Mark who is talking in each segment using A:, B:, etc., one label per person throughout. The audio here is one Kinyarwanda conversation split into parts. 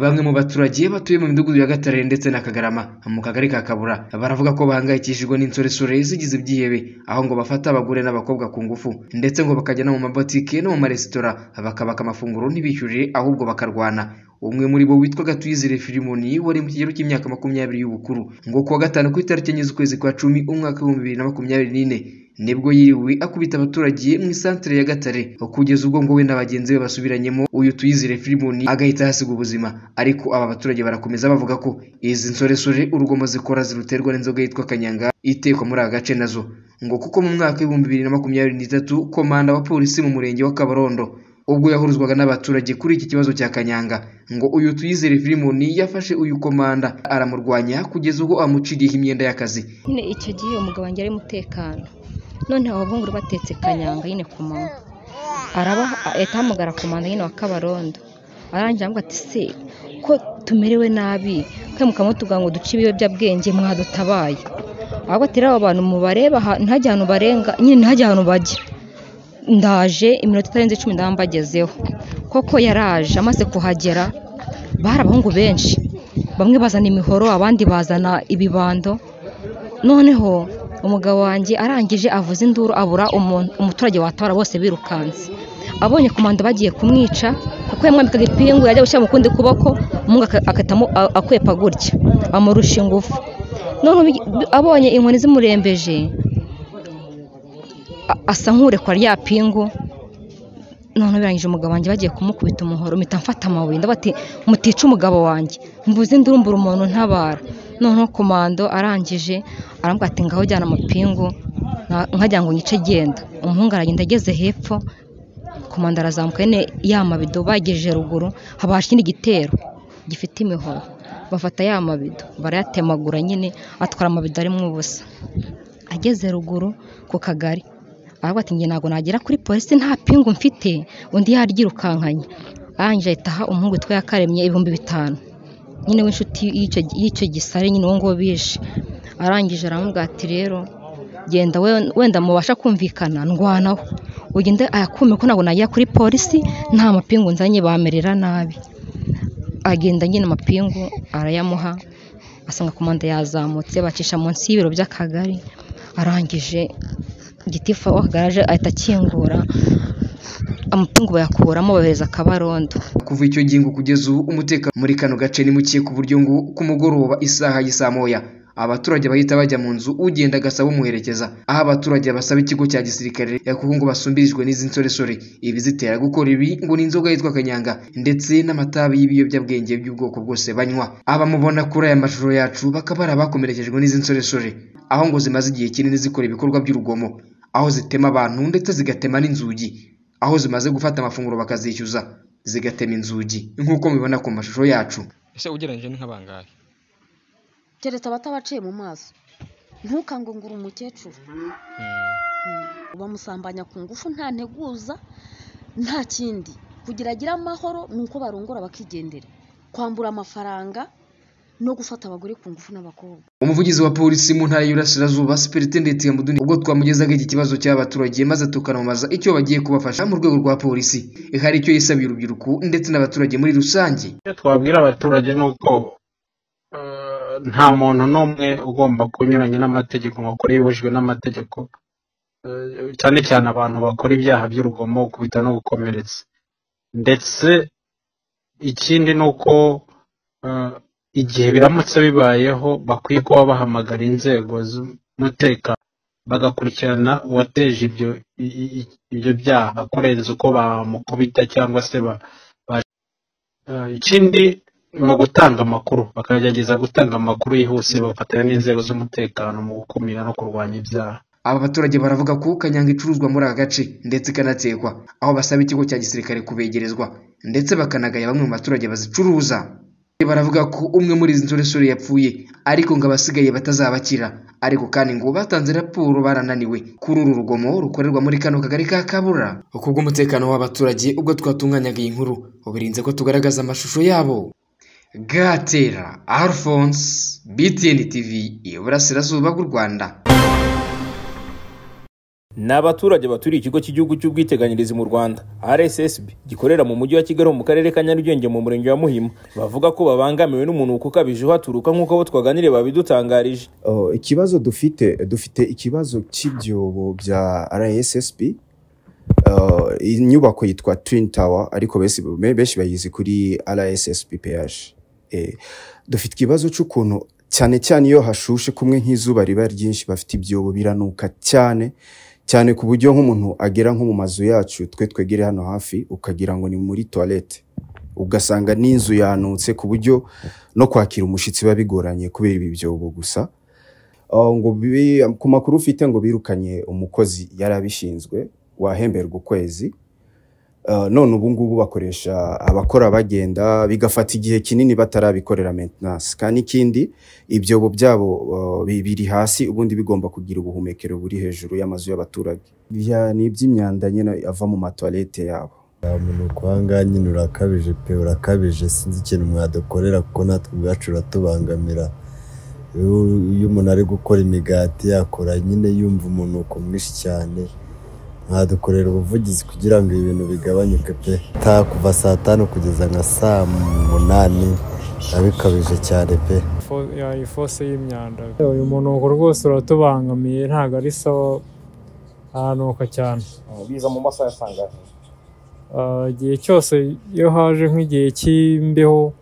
A: Bamwe mu baturage batuye mu midugudu ya Gatare ndetse na Kagarama mu kagari ka Kabura baravuga ko bahangayikishijwe n'insoresore zigize ibyihebe aho ngo bafata abagore n'abakobwa ku ngufu ndetse ngo bakajya no mu mabotike no mu maresitora bakabaka amafunguro ntibishyurire ahubwo bakarwana umwe muri bo witwa Gatuyizere Philemon wari mu kigero cy'imyaka makumyabiri y'ubukuru ngo kuwa gatanu ku itariki enye z'ukwezi kwa cumi umwaka w'ibihumbi bibiri na makumyabiri n'ine nibwo yiriwe akubita abaturage mu isantere ya Gatare kugeza ubwo ngo we na bagenzi be basubiranyemo uyu Tuyizere Philemon agahita ahasiga ubuzima ariko aba baturage barakomeza bavuga ko izi nsoresore urugomo zikora ziruterwa n'inzoga yitwa kanyanga itekwa muri aka gace nazo ngo kuko mu mwaka w'ibihumbi bibiri na makumyabiri n'itatu komanda wa polisi mu murenge wa Kabarondo ubwo yahuruzwaga n'abaturage kuri iki kibazo cya Kanyanga ngo uyu Tuyizere Philemon yafashe uyu komanda aramurwanya kugeza ubwo amuciriyeho imyenda y'akazi
B: nyine icyo gihe uwo mugabo wanjye ari mutekano none abo bahungu batetse kanyanga nyine ku manywa araba ahita ahamagara komanda nyine wa kabarondo arangira avuga ati se ko tumerewe nabi kandi mukamutuga ngo duce ibiyobyabwenge mwadutabaye ahubwo ati rero abo bantu mubareba ntihajye ahantu barenga nyine ntihajye ahantu bajya ndaje iminota itarenze icumi ndaba mbagezeho koko yaraje amaze kuhagera bari abahungu benshi bamwe bazana imihoro abandi bazana ibibando noneho umugabo wanjye arangije avuza induru abura umuturage watabara bose birukanse abonye komanda bagiye kumwica kuko yamwambikaga ipingu yajya gushyira mu kundi kuboko umuhungu akatamo akwepa gutya amurusha ingufu abonye inkoni zimurembeje asa nk'urekura rya pingu none birangije umugabo wanjye bagiye kumukubita umuhoro mpita mfata amabuye ndabati mutica umugabo wanjye mvuze indurumbura umuntu ntabara noneho komando arangije arambwira ati ngaho jyana amapingu nkajya ngo nyice genda umuhungu aragenda ageze hepfo komando arazamuka nyine ya mabido bagejeje ruguru haba ikindi gitero gifite imihoro bafata ya mabido barayatemagura nyine atwara amabido arimo ubusa ageze ruguru ku kagari aravuga ati nge ntabwo nagera kuri polisi nta pingu mfite undi yaryirukankanye arangije ahita aha umuhungu witwa yakaremye ibihumbi bitanu nyine w'inshuti y'icyo gisare nyine uwo nguwo bishe arangije aramubwira ati rero genda wenda mubasha kumvikana ndwanaho ugende ayakume ko ntabwo nagera kuri polisi nta mapingu nzanye bamerera nabi agenda nyine amapingu arayamuha asanga komanda yazamutse bacisha munsi y'ibiro by'akagari arangije gitifu aho garaje ahita akingura amapingu bayakuramo bohereza akabarondo
A: kuva icyo gihe kugeza ubu umutekano muri kano gace ni muke ku buryo ngo ku mugoroba isaha y'isaa moya abaturage bahita bajya mu nzu ugenda agasaba umuherekeza aho abaturage basaba ikigo cya gisirikare kuko ngo basumbirijwe n'izi nsoresore ibi zitera gukora ibi ngo ni inzoga yitwa kanyanga ndetse n'amatabi y'ibiyobyabwenge by'ubwoko bwose banywa abamubona kuri aya mashusho yacu bakaba ari abakomerekejwe n'izi nsoresore aho ngo zimaze igihe kinini zikora ibikorwa by'urugomo aho zitema abantu ndetse zigatema n'inzugi aho zimaze gufata amafunguro bakazishyuza zigatema inzugi nk'uko mubibona ku mashusho yacu
C: ese ugereranyije ni nk'abangahe
D: keretse abatabaciye mu maso ntukangungure umukecuru bamusambanya ku ngufu nta nteguza nta kindi kugira agire amahoro ni uko barongora bakigendera kwambura amafaranga no gufata abagore ku ngufu n'abakobwa
A: umuvugizi wa polisi mu ntara y'Iburasirazuba Superintendent Muduni ubwo twamugezaga iki kibazo cy'abaturage maze tukanamaza icyo bagiye kubafasha mu rwego rwa polisi hari icyo yisabiye urubyiruko ndetse n'abaturage muri rusange
E: icyo twabwira abaturage ni uko nta muntu n'umwe ugomba kunyuranya n'amategeko ngo akore yibujijwe n'amategeko cyane cyane abantu bakora ibyaha by'urugomo kubita no gukomeretsa ndetse ikindi ni uko igihe biramutse bibayeho bakwiye kuba bahamagara inzego z'umutekano bagakurikirana uwateje ibyo ibyo byaha kurenza uko bamukubita cyangwa se ikindi mu gutanga amakuru bakagerageza gutanga amakuru yihuse bafatanya n'inzego z'umutekano mu gukumira no kurwanya ibyaha
A: aba baturage baravuga ko kanyanga icuruzwa muri aka gace ndetse ikanatekwa aho basaba ikigo cya gisirikare kubegerezwa ndetse bakanagaya bamwe mu baturage bazicuruza baravuga ko umwe muri izi nsoresore yapfuye ariko ngo abasigaye batazabakira ariko kandi ngo batanze raporo barananiwe kuri uru rugomo rukorerwa muri kano kagari ka kabura kubw'umutekano w'abaturage ubwo twatunganyaga iyi nkuru birinze ko tugaragaza amashusho yabo gatera alphonse btn tv iburasirazuba bw'u rwanda
F: ni abaturage baturiye ikigo cy'igihugu cy'ubwiteganyirize mu rwanda rssb gikorera mu mujyi wa kigali mu karere ka nyarugenge mu murenge wa muhima bavuga ko babangamiwe n'umunuko ukabije uhaturuka nk'uko abo twaganiriye babidutangarije
G: Oh, ikibazo dufite dufite ikibazo cy'ibyobo bya rssb Uh, iyi nyubako yitwa twin tower ariko besi- be- benshi bayizi kuri rssb ph Eh, dufite ikibazo cy'ukuntu cyane cyane iyo hashushe kumwe nk'izuba riba ryinshi bafite ibyobo biranuka cyane cyane ku buryo nk'umuntu agera nko mu mazu yacu twe twegere hano hafi ukagira ngo ni muri toilette ugasanga n'inzu yanutse ku buryo no kwakira umushyitsi biba bigoranye kubera ibi byobo gusa Ah, ngo bi- ku makuru ufite ngo birukanye umukozi yari abishinzwe wahemberwa ukwezi Ah, none ubu ngubu bakoresha abakora bagenda bigafata igihe kinini batarabikorera maintenance kandi ikindi ibyobo byabo ah, bi- biri hasi ubundi bigomba kugira ubuhumekero buri hejuru y'amazu y'abaturage Bya- ni iby'imyanda nyine ava mu matoilette yabo
H: umunuko aha ngaha nyine urakabije pe urakabije sinzi ikintu mwadukorera kuko natwe ubwacu uratubangamira iyo iyo umuntu ari gukora imigati yakora nyine yumva umunuko mwinshi cyane mwadukorera ubuvugizi kugira ngo ibi bintu bigabanyuke pe ta kuva saa tanu kugeza nka saa munani biba bikabije cyane pe
I: Fo- ya- ifose y'imyanda uyu munuko rwose uratubangamiye ntabwo ari sawa aranuka cyane
F: biza mu masaha yasangaje
I: Ah, igihe cyose iyo haje nk'igihe cy'imbeho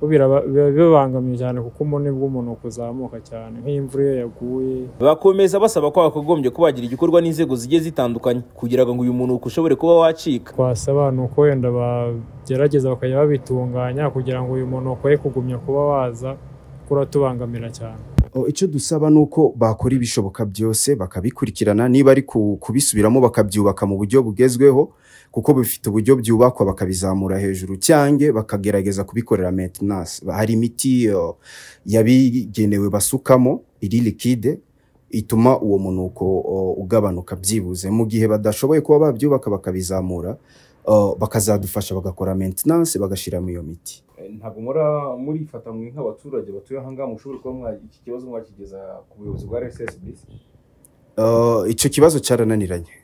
I: bo biraba- biba bibangamiye cyane kuko ubona nibwo umunuko uzamuka cyane nk'imvura iyo yaguye
F: bakomeza basaba ko hakagombye kubagira igikorwa n'inzego zigiye zitandukanye kugira ngo uyu munuko ushobore kuba wacika
I: twasaba ni uko wenda bagerageza bakajya babitunganya kugira ngo uyu munuko ye kugumya kuba waza kuko uratubangamira cyane
G: Oh, icyo dusaba ni uko bakora ibishoboka byose bakabikurikirana niba ari ku- kubisubiramo bakabyubaka mu buryo bugezweho kuko bifite uburyo byubakwa bakabizamura hejuru cyange bakagerageza kubikorera maintenance hari imiti oh, yabigenewe basukamo iri likide ituma uwo munuko oh, ugabanuka byibuze mu gihe badashoboye kuba babyubaka bakabizamura oh, bakazadufasha bagakora maintenance bagashyiramo iyo miti
F: ntabwo mura murifata mwe nk'abaturage batuye aha ngaha mushobora kuba mwa iki kibazo mwakigeza ku buyobozi bwa rssb
G: Uh, icyo kibazo cyarananiranye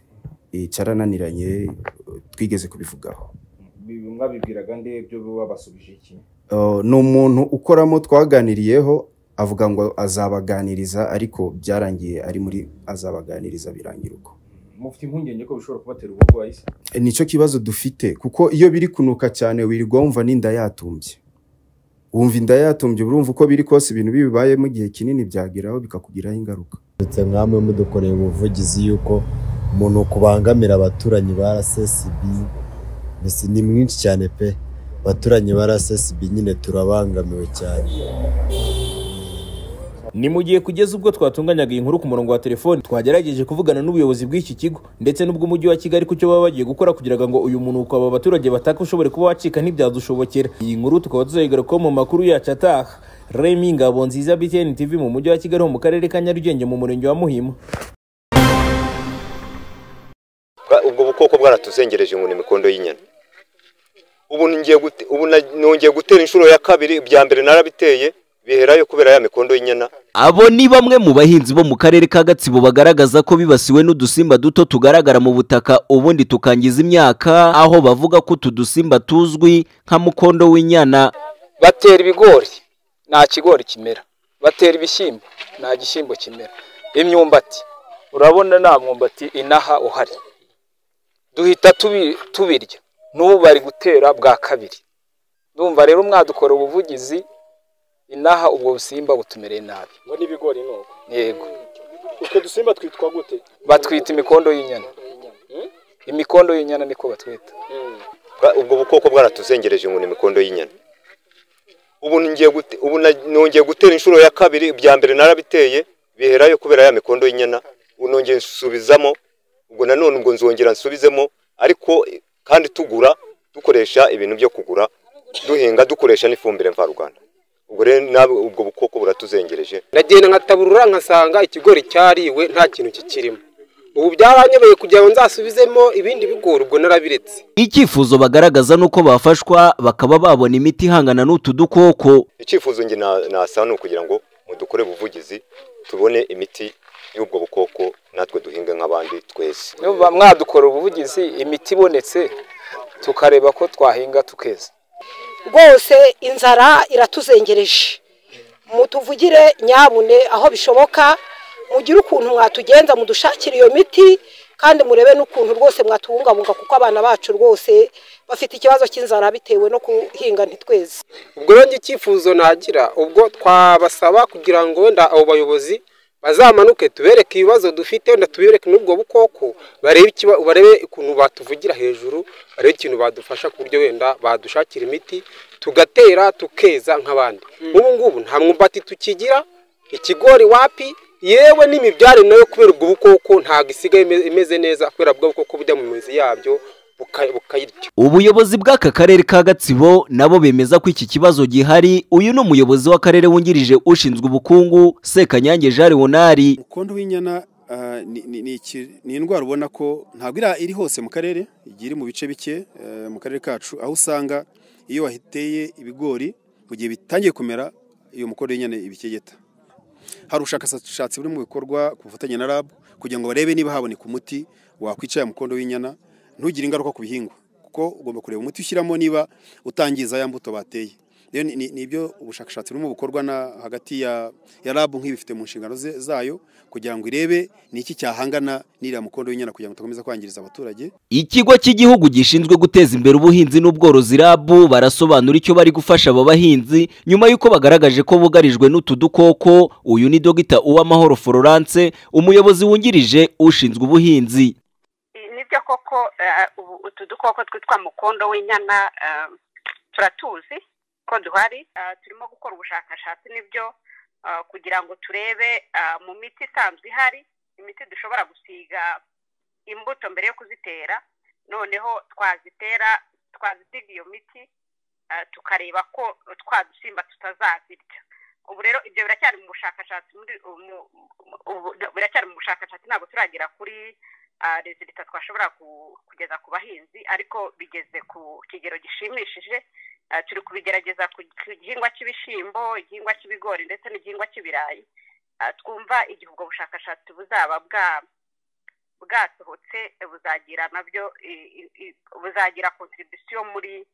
G: Eh, cyarananiranye uh, twigeze kubivugaho
F: mwabibwiraga nde byo babasubije iki
G: Uh, ni umuntu ukoramo twaganiriyeho avuga ngo azabaganiriza ariko byarangiye ari muri azabaganiriza birangira uko
F: mufite impungenge ko bishobora kubatera uburwayi se
G: Eh, nicyo kibazo dufite kuko iyo biri kunuka cyane wirirwa wumva n'inda yatumbye wumva inda yatumbye urumva uko biri kose ibintu bibibayemo igihe kinini byageraho bikakugiraho ingaruka
H: ndetse nkamwe mudukoreye ubuvugizi y'uko umuntu kubangamira abaturanyi ba RSSB mbese ni mwinshi cyane pe abaturanyi ba RSSB nyine turabangamiwe cyane
F: ni mu gihe kugeza ubwo twatunganyaga iyi nkuru ku murongo wa telefoni twagerageje kuvugana n'ubuyobozi bw'iki kigo ndetse n'ubw'umujyi wa kigali ku cyo baba bagiye gukora kugira ngo uyu munuko aba baturage bataka ushobore kuba wacika ntibyadushobokera iyi nkuru tukaba tuzayigarukaho mu makuru yacu ataha remi ngabo nziza btn tv mu mujyi wa kigali ho mu karere ka nyarugenge mu murenge wa muhima
J: Bwa- ubwo bukoko bwaratuzengereje ngo ni imikondo y'inyana ubu ngiye gute- ubu na- nongeye gutera inshuro ya kabiri ibya mbere narabiteye biherayo kubera ya mikondo y'inyana
K: abo ni bamwe mu bahinzi bo mu karere ka gatsibo bagaragaza ko bibasiwe n'udusimba duto tugaragara mu butaka ubundi tukangiza imyaka aho bavuga ko utu dusimba tuzwi nka mukondo w'inyana
L: batera ibigori nta kigori kimera batera ibishyimbo nta gishyimbo kimera imyumbati urabona nta mwumbati inaha uhari duhita tubi- tubirya n'ubu bari gutera bwa kabiri ndumva rero mwadukora ubuvugizi inaha ubwo busimba butumereye nabi ngo n'ibigori nuko yego
E: utwo dusimba twitwa gute
L: batwita imikondo y'inyana imikondo y'inyana niko batwita
J: Bwa- ubwo bukoko bwaratuzengereje ngo ni imikondo y'inyana ubu ngiye gute- ubu na- nongeye gutera inshuro ya kabiri ibya mbere narabiteye biherayo kubera ya mikondo y'inyana ubu nongeye nsubizamo ubwo nanone ubwo nzongera nsubizemo ariko eh, kandi tugura dukoresha ibintu byo kugura duhinga dukoresha n'ifumbire mvaruganda ubwo rero nawe ubwo bukoko buratuzengereje
L: ndagenda nkataburura nkasanga ikigori cyariwe nta kintu kikirimo ubu byaranyobeye kugira ngo nzasubizemo ibindi bigori ubwo narabiretse
K: icyifuzo bagaragaza ni uko bafashwa bakaba babona imiti ihangana n'utu dukoko
J: icyifuzo njye na- nasaba ni ukugira ngo mudukore ubuvugizi tubone imiti y'ubwo bukoko natwe duhinga nk'abandi twese
L: niba mwadukora ubuvugizi imiti ibonetse tukareba ko twahinga tukeza
M: rwose inzara iratuzengereje mutuvugire nyabune aho bishoboka mugire ukuntu mwatugenza mudushakira iyo miti kandi murebe n'ukuntu rwose mwatubungabunga kuko abana bacu rwose bafite ikibazo cy'inzara bitewe no guhinga ntitweze
N: ubwo rero icyifuzo nagira ubwo twabasaba kugira ngo wenda abo bayobozi bazamanuke tubereke ibibazo dufite wenda tubereke n'ubwo bukoko barebe barebe ukuntu batuvugira hejuru barebe ikintu badufasha ku buryo wenda badushakira imiti tugatera tukeza nk'abandi nk'ubu ngubu nta mwumbati tukigira ikigori wapi yewe n'imibyare nayo kubera ubwo bukoko ntabwo isigaye imeze neza kubera ubwo bukoko bujya mu mizi yabyo bukayirya
K: ubuyobozi bw'aka karere ka gatsibo nabo bemeza ko iki kibazo gihari uyu ni umuyobozi w'akarere wungirije ushinzwe ubukungu sekanyange jean leonard
O: umukondo w'inyana ni indwara ubona ko ntabwo iri hose mu karere igiye iri mu bice bike mu karere kacu aho usanga iyo wahiteye ibigori mu gihe bitangiye kumera iyo mukondo w'inyana ibikegeta hari ubushakashatsi buri mu bikorwa ku bufatanye na rabu kugira ngo barebe niba haboneka umuti wakwicara mukondo w'inyana ntugire ingaruka ku bihingwa kuko ugomba kureba umuti ushyiramo niba utangiza ya mbuto bateye rero ni ibyo ubushakashatsi burimo bukorwa na hagati ya rabu nk'ibifite mu nshingano zayo kugira ngo irebe ni iki cyahangana n'iriya mukondo w'inyana kugira ngo utakomeza kwangiriza abaturage
K: ikigo cy'igihugu gishinzwe guteza imbere ubuhinzi n'ubworozi rabu barasobanura icyo bari gufasha aba bahinzi nyuma y'uko bagaragaje ko bugarijwe n'utu dukoko uyu ni dogita uwamahoro florence umuyobozi wungirije ushinzwe ubuhinzi
P: nibyo koko utu dukoko twitwa mukondo w'inyana turatuzi ko duhari turimo gukora ubushakashatsi n'ibyo kugira ngo turebe mu miti isanzwe ihari imiti dushobora gusiga imbuto mbere yo kuzitera noneho twazitera twazisiga iyo miti tukareba ko twadusimba tutazazirya ubu rero ibyo biracyari mu bushakashatsi biracyari mu bushakashatsi ntabwo turagera kuri rezilita twashobora kugeza ku bahinzi ariko bigeze ku kigero gishimishije turi kubigerageza ku gihingwa cy'ibishyimbo igihingwa cy'ibigori ndetse n'igihingwa cy'ibirayi twumva igihe ubwo bushakashatsi buzaba bwasohotse buzagira nabyo buzagira kontribisiyo muri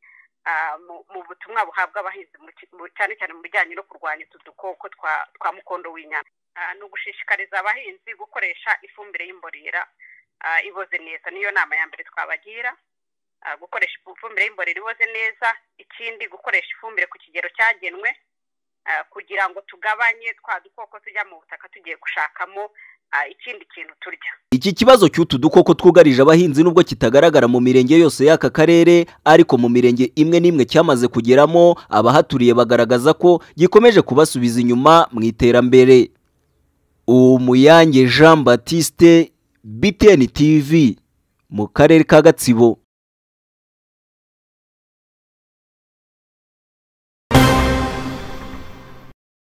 P: mu butumwa buhabwa abahinzi cyane cyane mu bijyanye no kurwanya utu dukoko twa mukondo w'inyama ni ugushishikariza abahinzi gukoresha ifumbire y'imborera iboze neza niyo nama ya mbere twabagira gukoresha ifumbire y'imborera iboze neza ikindi gukoresha ifumbire ku kigero cyagenwe kugira ngo tugabanye twa dukoko tujya mu butaka tugiye gushakamo ikindi kintu turya
K: iki kibazo cy'utu dukoko twugarije abahinzi nubwo kitagaragara mu mirenge yose y'aka karere ariko mu mirenge imwe n'imwe cyamaze kugeramo abahaturiye bagaragaza ko gikomeje kubasubiza inyuma mu iterambere umuyange jean batiste btn tv mu karere ka gatsibo